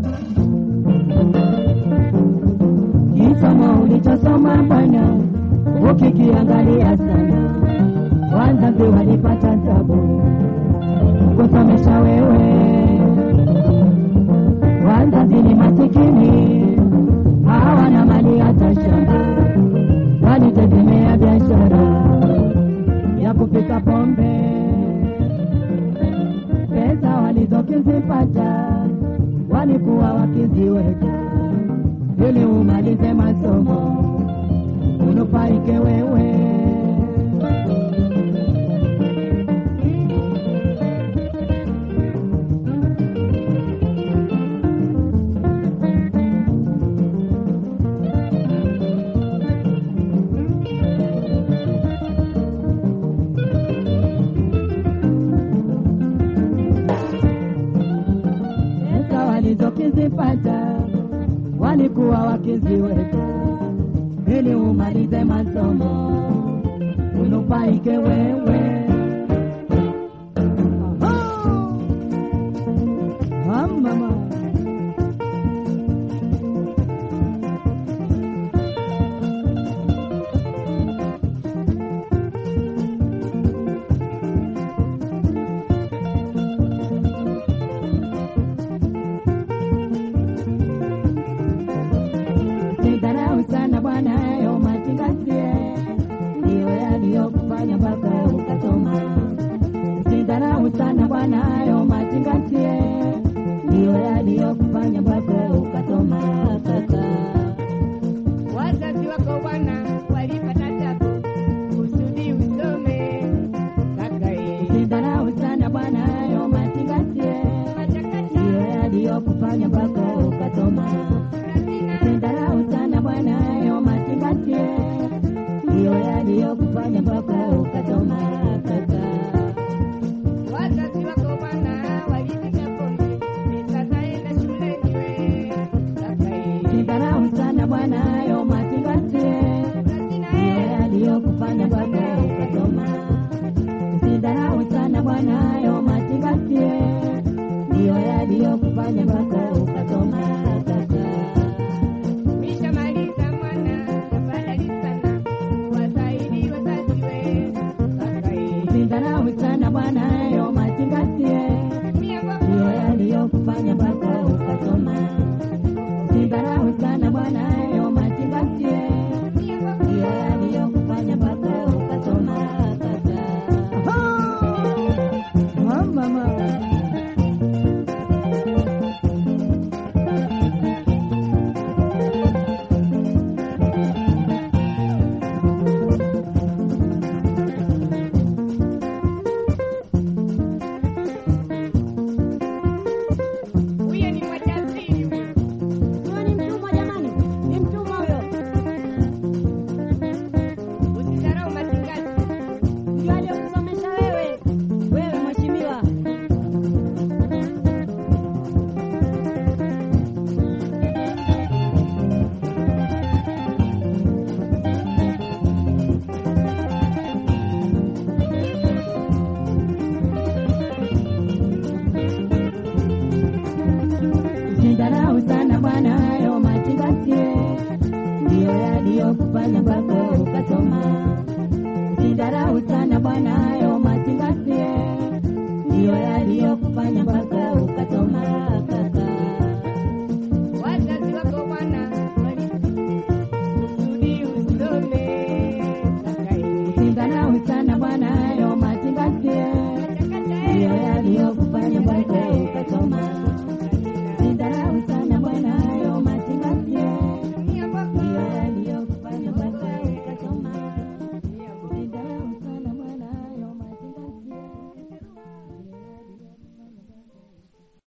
Kisomo ulichosoma bwana, ukikiangalia sana, wazazi walipata tabu kusomesha wewe. Wazazi ni masikini, hawana mali hata shamba, walitegemea biashara ya kupika pombe. Pesa walizokizipata walikuwa wakiziweka ili umalize masomo unufaike wewe. Pesa walizokizipata walikuwa wakiziweka ili umalize masomo unufaike wewe. Aha! Ah, mama. Sidharau sana bwana, hayo mazingatie ndiyo yaliyokufanya mpaka ukasoma. Sidharau sana bwana, hayo mazingatie ndiyo yaliyokufanya mpaka ukasoma kaka. Wazazi wako bwana walipata tabu kusudi usome kakae. Sidharau sana bwana, hayo mazingatie ndiyo yaliyokufanya mpaka ukasoma. Sidharau sana bwana, hayo mazingatie ndiyo yaliyokufanya mpaka ukasoma kaka. Wazazi wako bwana walipata pombe, pesa zaenda shuleni we kakae. Sidharau sana bwana, hayo mazingatie ndiyo yaliyokufanya mpaka ukasoma. Sidharau sana bwana, hayo mazingatie ndiyo yaliyokufanya mpaka ukasoma kaka. Mishamaliza mwana tafadhali sana wasaidi wazazi we kakae. Sidharau sana bwana, hayo mazingatie Mia kwa ndiyo yaliyokufanya mpaka ukasoma. Sidharau sana bwana, hayo mazingatie mia kwa ndiyo yaliyokufanya mpaka ukasoma kaka. Ah, mama. huyo ni mwajasiri huyo. Huyo ni mtumwa jamani, ni mtumwa huyo. Usidharau mazingazi. Ndio aliyokusomesha wewe, wewe mheshimiwa. Usidharau sana bwana, hayo mazingatie ndiyo yaliyokufanya mpaka ukasoma. Usidharau sana bwana, hayo mazingatie ndiyo yaliyokufanya mpaka ukasoma kaka. Wazazi wako bwana walikusudi usome kakae. Usidharau sana bwana, hayo mazingatie ndiyo yaliyokufanya mpaka